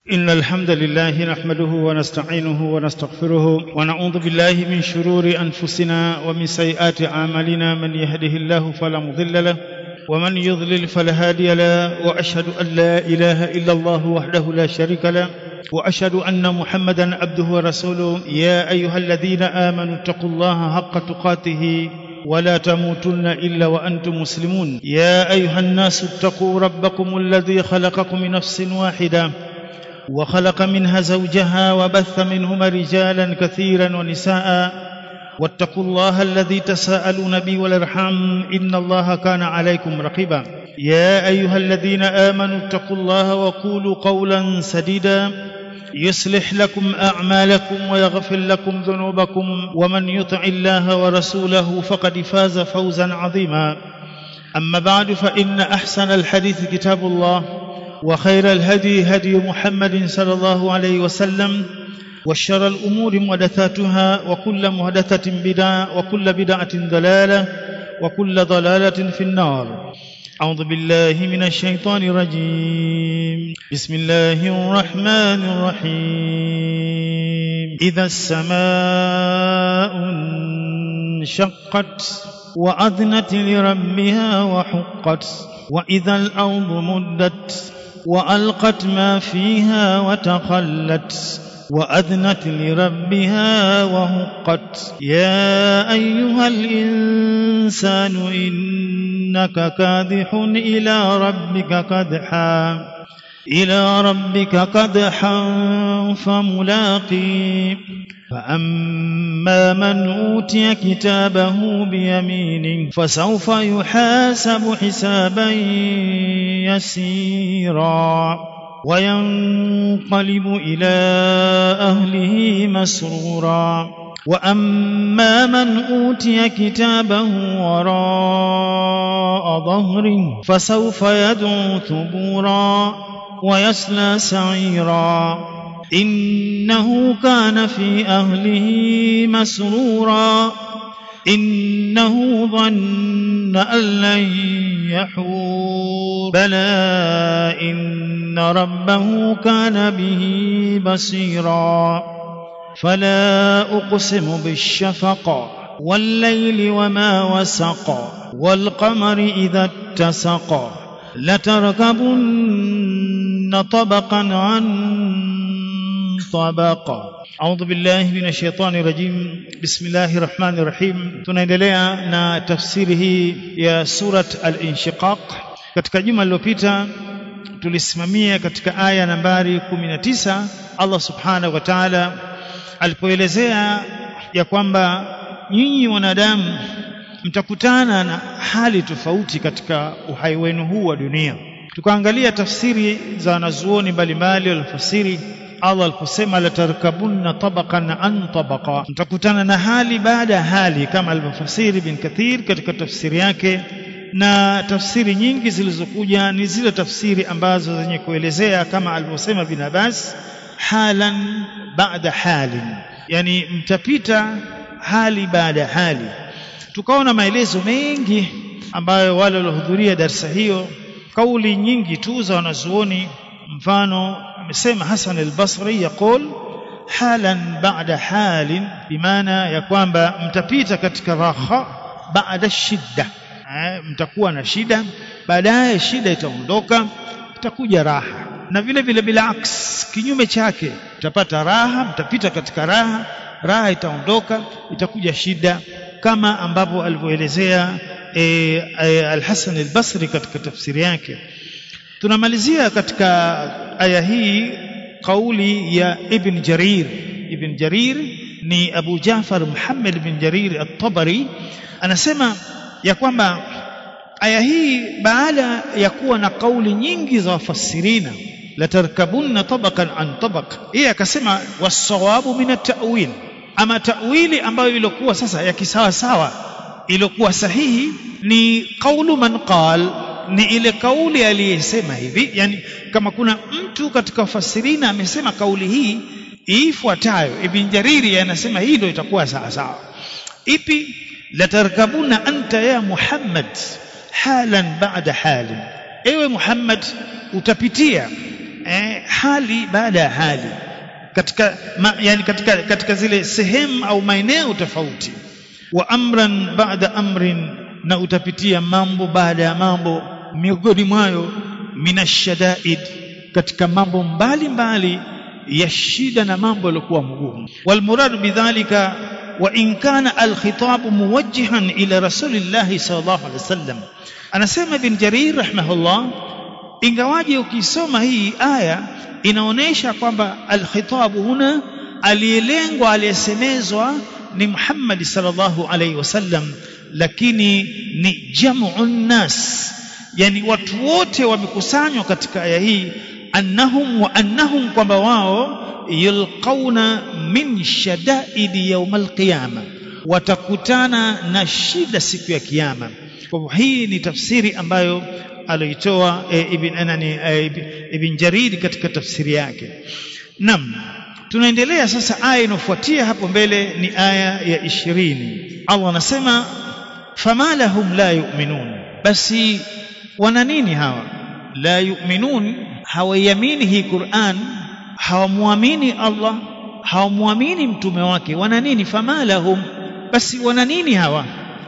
إن الحمد لله نحمده ونستعينه ونستغفره ونعوذ بالله من شرور أنفسنا ومن سيئات أعمالنا من يهده الله فلا مضل له ومن يضلل فلا هادي له وأشهد أن لا إله إلا الله وحده لا شريك له وأشهد أن محمدا عبده ورسوله يا أيها الذين آمنوا اتقوا الله حق تقاته ولا تموتن إلا وأنتم مسلمون يا أيها الناس اتقوا ربكم الذي خلقكم من نفس واحدة وخلق منها زوجها وبث منهما رجالا كثيرا ونساء واتقوا الله الذي تساءلون به والارحام ان الله كان عليكم رقيبا يا ايها الذين امنوا اتقوا الله وقولوا قولا سديدا يصلح لكم اعمالكم ويغفر لكم ذنوبكم ومن يطع الله ورسوله فقد فاز فوزا عظيما اما بعد فان احسن الحديث كتاب الله وخير الهدي هدي محمد صلى الله عليه وسلم وشر الأمور محدثاتها وكل محدثة بدعة وكل بدعة ضلالة وكل ضلالة في النار أعوذ بالله من الشيطان الرجيم بسم الله الرحمن الرحيم إذا السماء انشقت وأذنت لربها وحقت وإذا الأرض مدت وألقت ما فيها وتخلت وأذنت لربها وهقت يا أيها الإنسان إنك كادح إلى ربك كدحا إلى ربك كدحا فملاقي فأما من أوتي كتابه بيمينه فسوف يحاسب حسابا يسيرا وينقلب إلى أهله مسرورا وأما من أوتي كتابه وراء ظهره فسوف يدعو ثبورا ويصلى سعيرا إنه كان في أهله مسرورا إنه ظن أن لن يحور بلى إن ربه كان به بصيرا فلا أقسم بالشفق والليل وما وسق والقمر إذا اتسق لتركبن طبقا عن طبق أعوذ بالله من الشيطان الرجيم بسم الله الرحمن الرحيم tunaendelea na tafsiri hii ya surat al-inshiqaq katika juma lililopita tulisimamia katika aya nambari 19 Allah subhanahu wa ta'ala alipoelezea ya kwamba nyinyi wanadamu mtakutana na hali tofauti katika uhai wenu huu wa dunia tukaangalia tafsiri za wanazuoni mbalimbali walifasiri Allah aliposema latarkabunna tabaqan an tabaqa mtakutana na hali baada ya hali kama alivyofasiri bin Kathir katika tafsiri yake na tafsiri nyingi zilizokuja ni zile tafsiri ambazo zenye kuelezea kama alivyosema bin Abbas halan baada halin yani mtapita hali baada ya hali tukaona maelezo mengi ambayo wale waliohudhuria darsa hiyo kauli nyingi tu za wanazuoni mfano amesema Hasan al-Basri yaqul halan ba'da halin bimaana ya kwamba mtapita katika raha baada shidda mtakuwa na shida baadaye shida itaondoka itakuja raha na vile vile bila aks kinyume chake mtapata raha mtapita katika raha raha itaondoka itakuja shida kama ambavyo alivyoelezea e, e, al-Hasan al-Basri katika tafsiri yake tunamalizia katika aya hii kauli ya Ibn Jarir Ibn Jarir ni Abu Jafar Muhammad ibn Jarir at-Tabari anasema ya kwamba aya hii baada ya kuwa na kauli nyingi za wafasirina latarkabunna tabaqan an tabaq yeye akasema wasawabu min at-ta'wil ama ta'wili ambayo ilikuwa sasa ya kisawa sawa ilikuwa sahihi ni kaulu man qal ni ile kauli aliyesema hivi yani kama kuna mtu katika wafasirina amesema kauli hii ifuatayo ibn jariri anasema hii ndio itakuwa sawa sawa ipi latarkabuna anta ya muhammad halan ba'da halin ewe muhammad utapitia eh, hali baada ya hali katika ma, yani katika, katika zile sehemu au maeneo tofauti wa amran baada amrin na utapitia mambo baada ya mambo miongoni mwayo minashadaid katika mambo mbalimbali ya shida na mambo yaliokuwa mgumu walmurad bidhalika wa in kana alkhitab muwajjihan ila rasulillahi sallallahu alaihi wasallam anasema ibn jarir rahimahullah ingawaje ukisoma hii aya inaonyesha kwamba alkhitab huna aliyelengwa aliyesemezwa ni Muhammad sallallahu alaihi wasallam lakini ni jam'un nas yani watu wote wamekusanywa katika aya hii annahum wa annahum kwamba wao yulqauna min shadaidi yaumal qiyama watakutana na shida siku ya kiyama kwa hivyo hii ni tafsiri ambayo alitoa e, ibn anani e, ibn jarid katika tafsiri yake nam tunaendelea sasa aya inofuatia hapo mbele ni aya ya ishirini Allah anasema fama lahum la yu'minun basi wana nini hawa la yu'minun hawaiamini hii Qur'an hawamwamini Allah hawamwamini mtume wake wana nini fama lahum basi wana nini hawa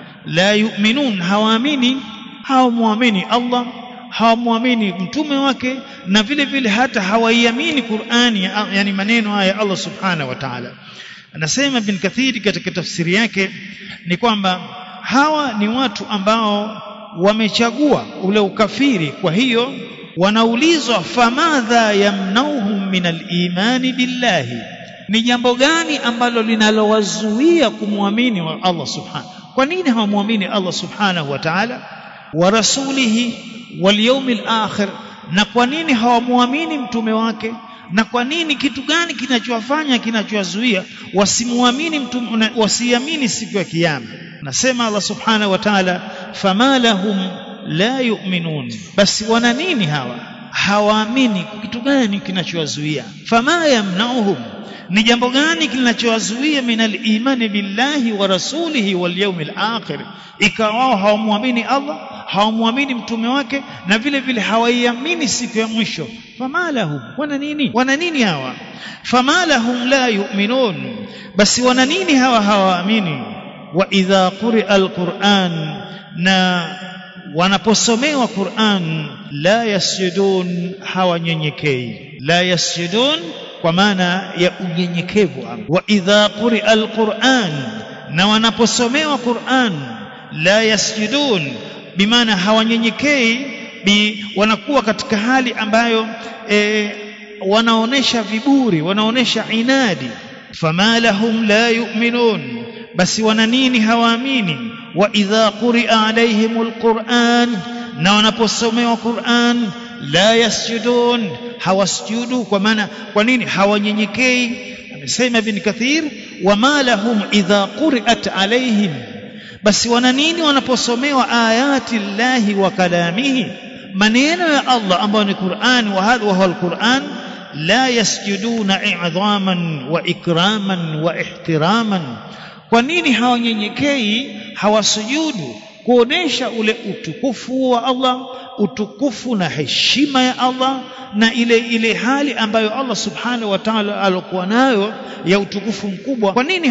la yu'minun hawaamini hawamwamini Allah hawamwamini mtume wake na vile vile hata hawaiamini Qur'ani yani maneno haya Allah subhanahu wa ta'ala anasema bin Kathiri katika tafsiri yake ni kwamba hawa ni watu ambao wamechagua ule ukafiri kwa hiyo wanaulizwa famadha yamnauhum min al-imani billahi ni jambo gani ambalo linalowazuia kumwamini wa Allah subhanahu kwa nini hawamwamini Allah subhanahu wa ta'ala wa rasulihi wal yawmil akhir na kwa nini hawamwamini mtume wake na kwa nini kitu gani kinachowafanya kinachowazuia wasimwamini mtume wasiamini siku ya kiyama nasema Allah subhanahu wa ta'ala fama lahum la yu'minun basi wana nini hawa hawaamini kitu gani kinachowazuia fama yamnauhum ni jambo gani kinachowazuia min al-imani billahi wa rasulihi wal yawmil akhir ikawa wao hawamwamini Allah hawamwamini mtume wake na vile vile hawaiamini siku ya mwisho fama lahum wana nini wana nini hawa fama lahum la yu'minun basi wana nini hawa hawaamini wa idha quri'a al-Qur'an na wanaposomewa Qur'an la yasjudun hawanyenyekei la yasjudun kwa maana ya unyenyekevu wa idha quri'a al-Qur'an na wanaposomewa Qur'an la yasjudun bimaana hawanyenyekei bi wanakuwa katika hali ambayo e, wanaonesha viburi wanaonesha inadi fama lahum la yu'minun basi wana nini hawaamini wa idha quri'a alaihimul qur'an na wanaposomewa Qur'an la yasjudun hawasjudu kwa maana kwa nini hawanyenyekei amesema ibn kathir wama lahum idha quri'at alaihim basi wana nini wanaposomewa ayati llahi wa kalamihi maneno ya Allah ambayo ni Qur'an wa hadha huwa al-Qur'an la yasjuduna i'dhaman wa ikraman wa ihtiraman kwa nini hawanyenyekei hawasujudu kuonesha ule utukufu wa Allah utukufu na heshima ya Allah na ile ile hali ambayo Allah subhanahu wa ta'ala alokuwa nayo ya utukufu mkubwa kwa nini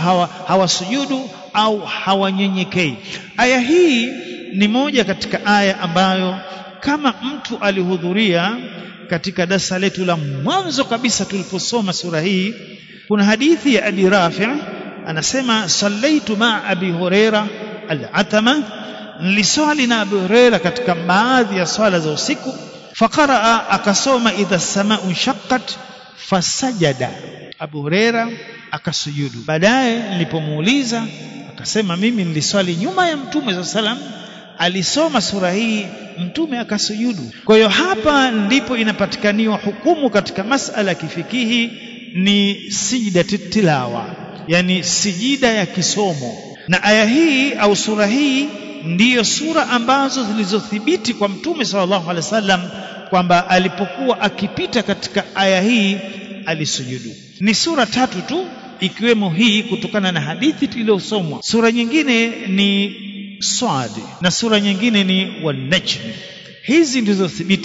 hawasujudu hawa, hawa au hawanyenyekei aya hii ni moja katika aya ambayo kama mtu alihudhuria katika darasa letu la mwanzo kabisa tuliposoma sura hii kuna hadithi ya Abi Rafi' anasema sallaitu ma Abi Huraira al-Atama niliswali na Abu Huraira katika baadhi ya swala za usiku faqaraa akasoma idha samau shaqqat fasajada Abu Huraira akasujudu baadaye nilipomuuliza akasema mimi niliswali nyuma ya mtume sa salam alisoma sura hii mtume akasujudu kwa hiyo hapa ndipo inapatikaniwa hukumu katika masala ya kifikihi ni sijida tilawa yani sijida ya kisomo na aya hii au sura hii ndiyo sura ambazo zilizothibiti kwa mtume sallallahu alaihi wasallam kwamba alipokuwa akipita katika aya hii alisujudu ni sura tatu tu ikiwemo hii kutokana na hadithi tuliyosomwa sura nyingine ni Swad na sura nyingine ni Wan-Najm hizi ndizo thibiti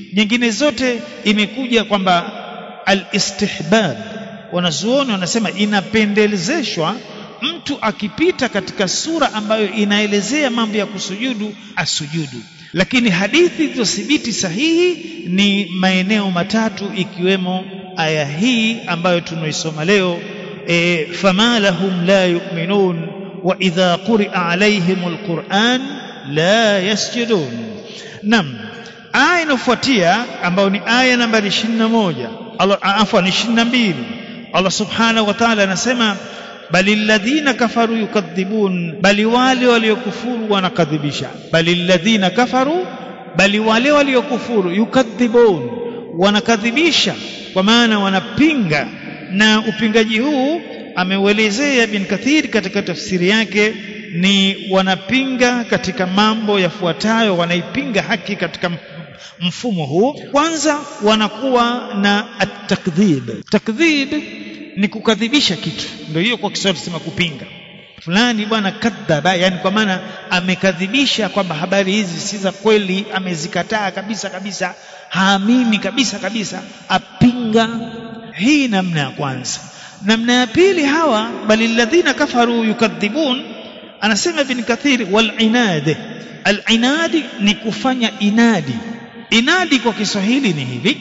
nyingine zote imekuja kwamba al-istihbab wanazuoni wanasema inapendelezeshwa mtu akipita katika sura ambayo inaelezea mambo ya kusujudu asujudu lakini hadithi zilizothibiti sahihi ni maeneo matatu ikiwemo aya hii ambayo tunaisoma leo e, fama lahum la yu'minun wa idha quri'a alaihim alquran la yasjudun nam aya inayofuatia ambayo ni aya nambari 21 Allah afwan 22 Allah subhanahu wa ta'ala anasema bali alladhina kafaru yukadhibun bali wale waliokufuru wanakadhibisha bali alladhina kafaru bali wale waliokufuru yukadhibun wanakadhibisha kwa maana wanapinga na upingaji huu ameuelezea bin kathir katika tafsiri yake ni wanapinga katika mambo yafuatayo wanaipinga haki katika mfumo huu kwanza wanakuwa na at-takdhib takdhib ni kukadhibisha kitu ndio hiyo kwa Kiswahili tunasema kupinga fulani bwana kadhaba yani kwa maana amekadhibisha kwamba habari hizi si za kweli amezikataa kabisa kabisa haamini kabisa kabisa apinga hii namna ya kwanza namna ya pili hawa bali alladhina kafaru yukadhibun anasema ibn kathir wal inad al inadi ni kufanya inadi inadi kwa Kiswahili ni hivi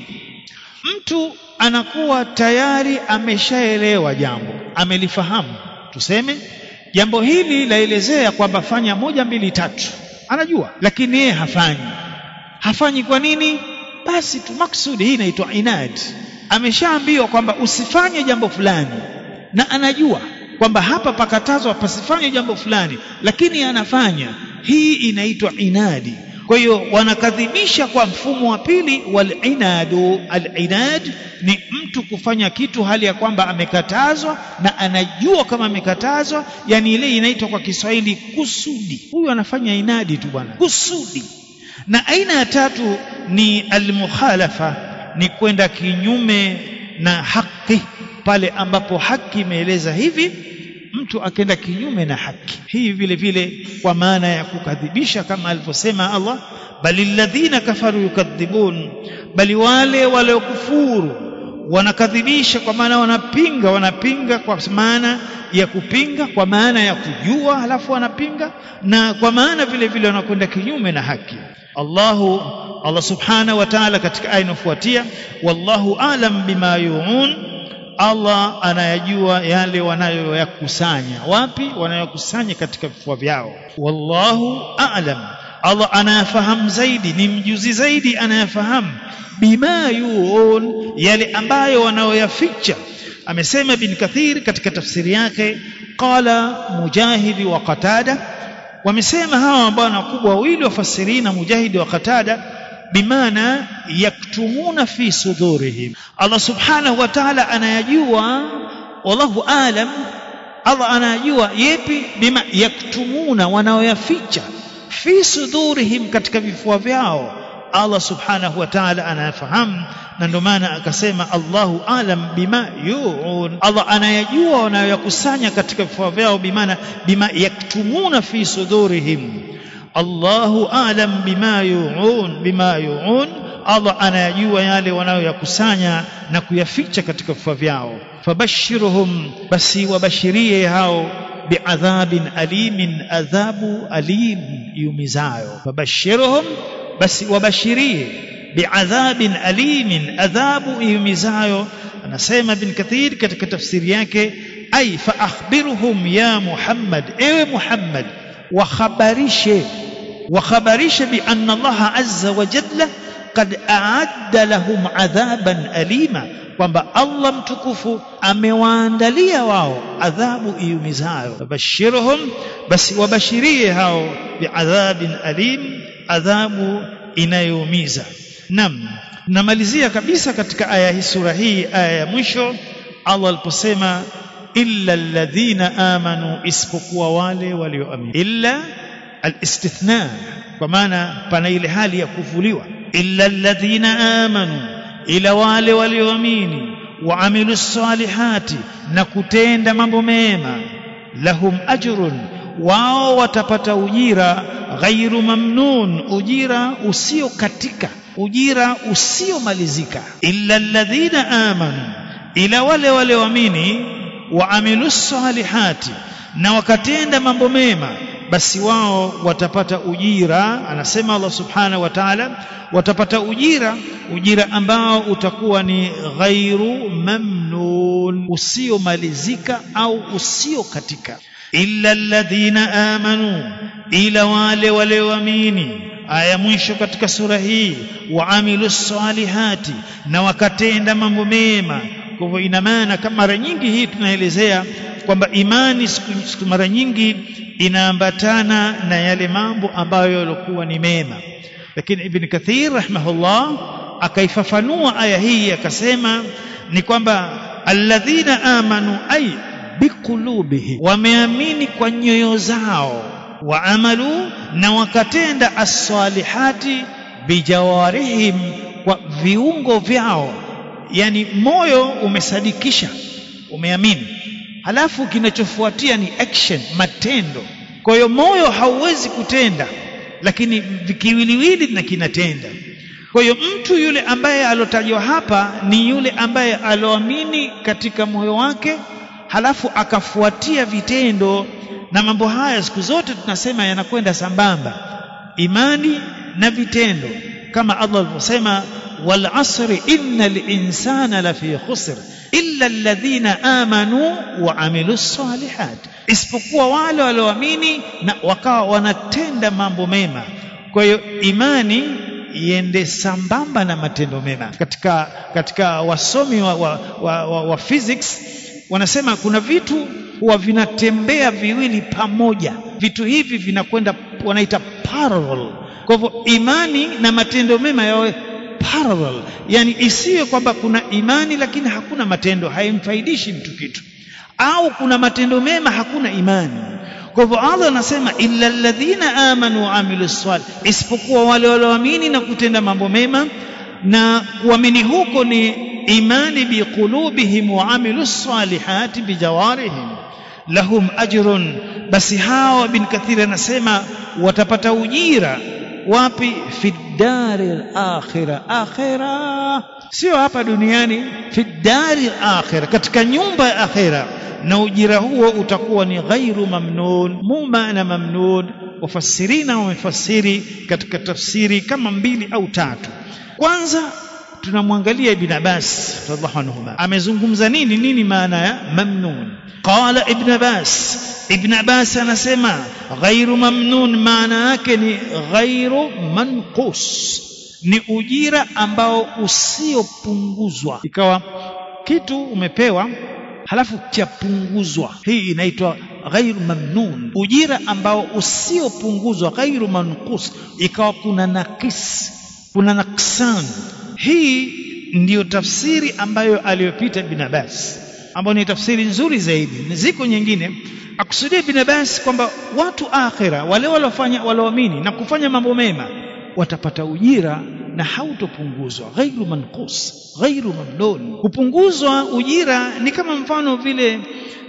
mtu anakuwa tayari ameshaelewa jambo amelifahamu tuseme jambo hili laelezea kwamba fanya moja mbili tatu anajua lakini yeye hafanyi hafanyi kwa nini basi tu maksudi hii inaitwa inad ameshaambiwa kwamba usifanye jambo fulani na anajua kwamba hapa pakatazwa pasifanye jambo fulani lakini anafanya hii inaitwa inadi kwa hiyo wanakadhibisha kwa mfumo wa pili walinadu alinad ni mtu kufanya kitu hali ya kwamba amekatazwa na anajua kama amekatazwa yani ile inaitwa kwa Kiswahili kusudi huyu anafanya inadi tu bwana kusudi na aina ya tatu ni almukhalafa ni kwenda kinyume na haki pale ambapo haki imeeleza hivi mtu akenda kinyume na haki hii vile vile kwa maana ya kukadhibisha kama alivyosema Allah bali alladhina kafaru yukadhibun bali wale waliokufuru wanakadhibisha kwa maana wanapinga wanapinga kwa maana ya kupinga kwa maana ya kujua halafu wanapinga na kwa maana vile vile wanakwenda kinyume na haki Allahu Allah subhanahu wa ta'ala katika aya inayofuatia wallahu alam bima yuun Allah anayajua yale wanayoyakusanya wapi wanayokusanya katika vifua vyao wallahu a'lam Allah anayafahamu zaidi ni mjuzi zaidi anayafahamu bima yuun yale ambayo wanayoyaficha amesema bin kathir katika tafsiri yake qala mujahidi wa qatada wamesema hawa ambao wakubwa wawili wafasirina mujahidi wa qatada bimaana yaktumuna fi sudurihim Allah subhanahu wa ta'ala anayajua wallahu alam Allah anayajua yepi bima yaktumuna wanaoyaficha fi sudurihim katika vifua vyao Allah subhanahu wa ta'ala anayafahamu na ndio maana akasema Allahu alam bima yuun Allah anayajua wanayoyakusanya katika vifua vyao bimaana bima yaktumuna fi sudurihim Allahu alam bima yuun bima yuun Allah anayajua yale wanayoyakusanya na kuyaficha katika vifua vyao fabashiruhum basi wabashirie hao biadhabin alimin adhabu alim yumizayo fabashiruhum basi wabashirie biadhabin alimin adhabu yumizayo anasema bin kathir katika tafsiri yake ay fa akhbirhum ya muhammad ewe muhammad wakhabarishe wakhabarishe bi anna allaha azza wa jalla qad aadda lahum adhaban alima kwamba Allah mtukufu amewaandalia wao adhabu iumizayo babashirhum basi wabashirie hao biadhabin alim adhabu inayoumiza nam namalizia kabisa katika aya hii sura hii aya ya mwisho Allah aliposema illa alladhina amanu isipokuwa wale walioamini illa alistithna kwa maana pana ile hali ya kuvuliwa illa alladhina amanu ila wale walioamini waamilu salihati na kutenda mambo mema lahum ajrun wao watapata ujira ghairu mamnun ujira usio katika ujira usiomalizika illa alladhina amanu ila wale walioamini waamilu salihati na wakatenda mambo mema basi wao watapata ujira anasema Allah subhanahu wa ta'ala watapata ujira ujira ambao utakuwa ni ghairu mamnun usiomalizika au usiokatika illa alladhina amanu ila wale walioamini aya mwisho katika sura hii waamilu salihati na wakatenda mambo mema kwa hivyo ina maana kama mara nyingi hii tunaelezea kwamba imani siku mara nyingi inaambatana na yale mambo ambayo yalikuwa ni mema lakini ibn kathir rahimahullah akaifafanua aya hii akasema ni kwamba alladhina amanu ay biqulubihim wameamini kwa nyoyo zao waamalu na wakatenda as-salihati bijawarihim kwa viungo vyao yani moyo umesadikisha umeamini halafu kinachofuatia ni action matendo kwa hiyo moyo hauwezi kutenda lakini kiwiliwili na kinatenda kwa hiyo mtu yule ambaye alotajwa hapa ni yule ambaye aloamini katika moyo wake halafu akafuatia vitendo na mambo haya siku zote tunasema yanakwenda sambamba imani na vitendo kama Allah alivyosema wal asri innal insana lafi khusr illa alladhina amanu wa amilus salihat isipokuwa wale walioamini na wakawa wanatenda mambo mema kwa hiyo imani iende sambamba na matendo mema katika katika wasomi wa, wa, wa, wa, wa physics wanasema kuna vitu huwa vinatembea viwili pamoja vitu hivi vinakwenda wanaita parallel kwa hivyo imani na matendo mema yawe parallel yani isiwe kwamba kuna imani lakini hakuna matendo haimfaidishi mtu kitu au kuna matendo mema hakuna imani kwa hivyo Allah anasema illa alladhina amanu wa amilus salih isipokuwa wale walioamini na kutenda mambo mema na kuamini huko ni imani biqulubihim wa amilus salihati bijawarihim lahum ajrun basi hawa bin kathir anasema watapata ujira wapi fi dari akhira akhira sio hapa duniani fi dari akhira katika nyumba ya akhira na ujira huo utakuwa ni ghairu mamnun muma na mamnun wafasirina wamefasiri katika tafsiri kama mbili au tatu kwanza tunamwangalia ibn Abbas radhiallahu anhuma amezungumza nini nini maana ya mamnun qala ibn Abbas ibn Abbas anasema ghairu mamnun maana yake ni ghairu manqus ni ujira ambao usiopunguzwa ikawa kitu umepewa halafu chapunguzwa hii inaitwa ghairu mamnun ujira ambao usiopunguzwa ghairu manqus ikawa kuna nakis kuna naksan hii ndiyo tafsiri ambayo aliyopita bin Abbas ambayo ni tafsiri nzuri zaidi ziko nyingine akusudia bin Abbas kwamba watu akhira wale waliofanya walioamini na kufanya mambo mema watapata ujira na hautopunguzwa ghairu manqus ghairu mamnun kupunguzwa ujira ni kama mfano vile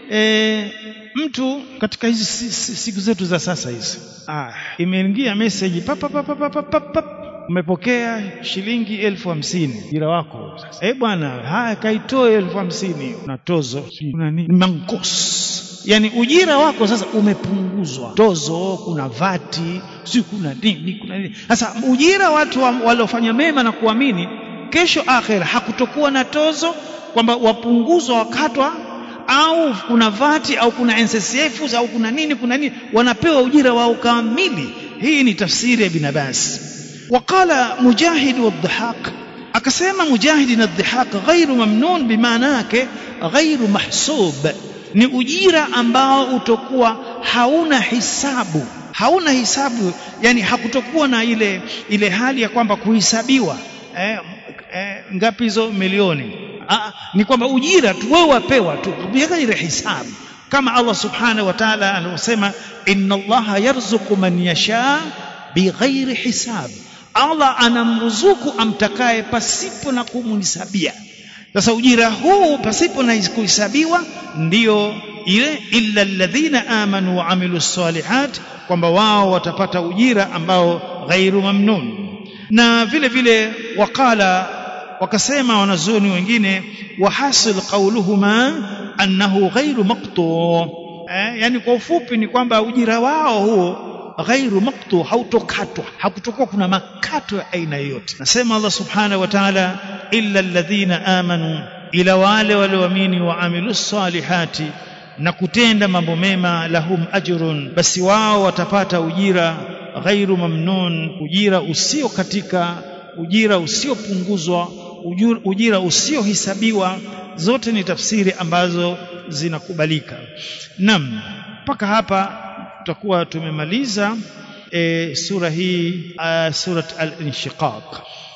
e, mtu katika hizi siku zetu za sasa hizi ah, imeingia message papa papa papa papa umepokea shilingi elfu hamsini ujira wako sasa eh bwana haya kaitoe elfu hamsini na tozo kuna nini mankos yani ujira wako sasa umepunguzwa tozo kuna vati si kuna nini kuna nini sasa ujira watu waliofanya mema na kuamini kesho akhera hakutokuwa na tozo kwamba wapunguzwa wakatwa au kuna vati au kuna NSSF au kuna nini kuna nini wanapewa ujira wao kamili hii ni tafsiri ya Ibn Abbas وقال مجاهد والضحاك akasema mujahidi na dhihak ghairu mamnun bimaana yake ghairu mahsub ni ujira ambao utokuwa hauna hisabu hauna hisabu yani hakutokuwa na ile ile hali ya kwamba kuhesabiwa eh, eh, ngapi hizo milioni ah, ni kwamba ujira tu wewe wapewa tu bighairi hisabu kama Allah subhanahu wa ta'ala alivyosema inna Allaha yarzuqu man yasha bighairi hisab Allah anamruzuku amtakaye pasipo na kumhisabia sasa ujira huu pasipo na kuhesabiwa ndiyo ile illa alladhina amanu wa amilu salihat kwamba wao watapata ujira ambao ghairu mamnun na vile vile wakala wakasema wanazuoni wengine wahasil qauluhuma annahu ghairu maqtu eh, yani kwa ufupi ni kwamba ujira wao huo ghairu maqtu hautokatwa hakutokuwa kuna makato ya aina yoyote nasema Allah subhanahu wa ta'ala illa alladhina amanu ila wale walioamini wa amilus salihati na kutenda mambo mema lahum ajrun basi wao watapata ujira ghairu mamnun ujira usio katika ujira usiopunguzwa ujira usiohesabiwa zote ni tafsiri ambazo zinakubalika nam mpaka hapa tutakuwa tumemaliza e, sura hii uh, surat al-inshiqaq